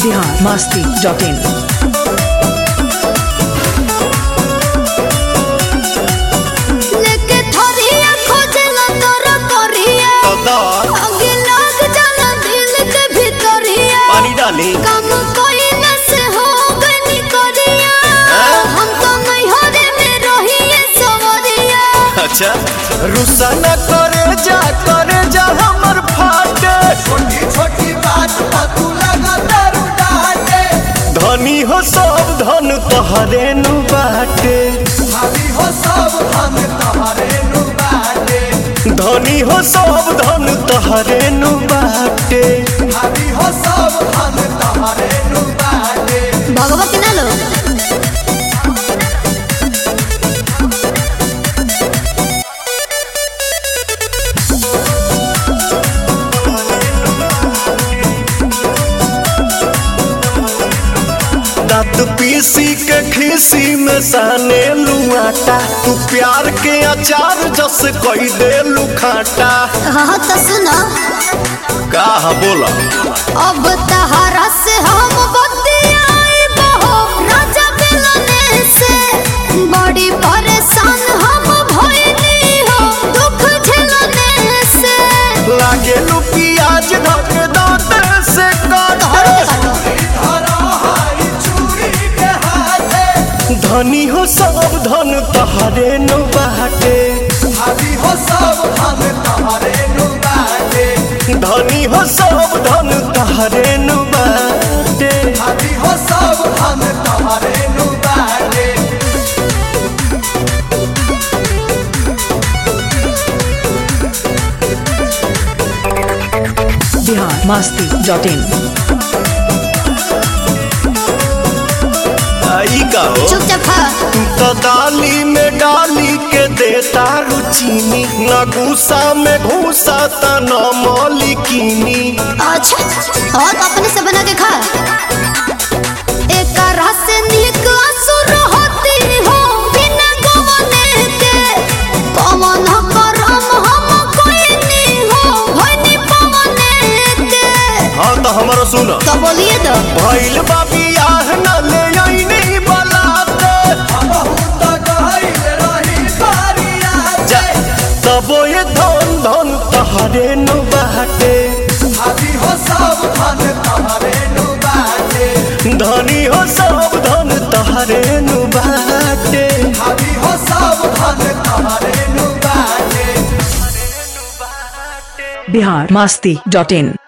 Bihar Masti dot in लेके थोरिया खोजला तोरा करिया आगे लग जाला दिल के भीतरिया पानी डाली काम कोई न से हो गनी करिया हम तो नहीं हो रे में रहिए सवरिया अच्छा रुसा न करे जा करे जा हमर फाटे छोटी छोटी बात पर तू लगा दारू डाटे धनी हो सब धन तोहरे नु बाटे भाभी हो सब हम तोहरे नु बाटे धनी हो सब धन तोहरे नु बाटे भाभी हो सब हम तोहरे नु बाटे भगवती ना लो दांत पीसी के खीसी में साने लुआटा तू प्यार के अचार जस कोई दे लुखाटा हाँ तो सुनो का बोला अब तहरा से हम बतियाई बहो राजा मिलने से बड़ी परेशान हम भइली हो दुख झेलने से लागे लू प्याज धक दांत से काटे धरो हाई चूड़ी के हाथे धनी हो सब धन तोहरे नु बाटे भाभी हो सब हम तोहरे नु बाटे धनी हो सब धन तोहरे नु बाटे भाभी हो सब हम तोहरे नु बाटे बिहार मस्ती डॉट इन आई का हो चुपचाप खा तू तो दाली में डाली के देता रुचीनी न गुस्सा में घूसा त न मौलिकीनी अच्छा और अपने से बना के खा एक रस से नीक असुर होती हो बिना गवने के पवन करम हम कोई नहीं हो भनी पवने के हाँ तो हमारा सुन तो बोलिए तो भइल बा बियाह न ले आईनी बलाते बहुत गहिल रही बारिया जा तबो ये धन धन तहरे नु बाटे भाभी हो सब हम तोहरे नु बाटे धनी हो सब धन तहरे नु बाटे भाभी हो सब हम तोहरे नु बाटे बिहार मस्ती डॉट इन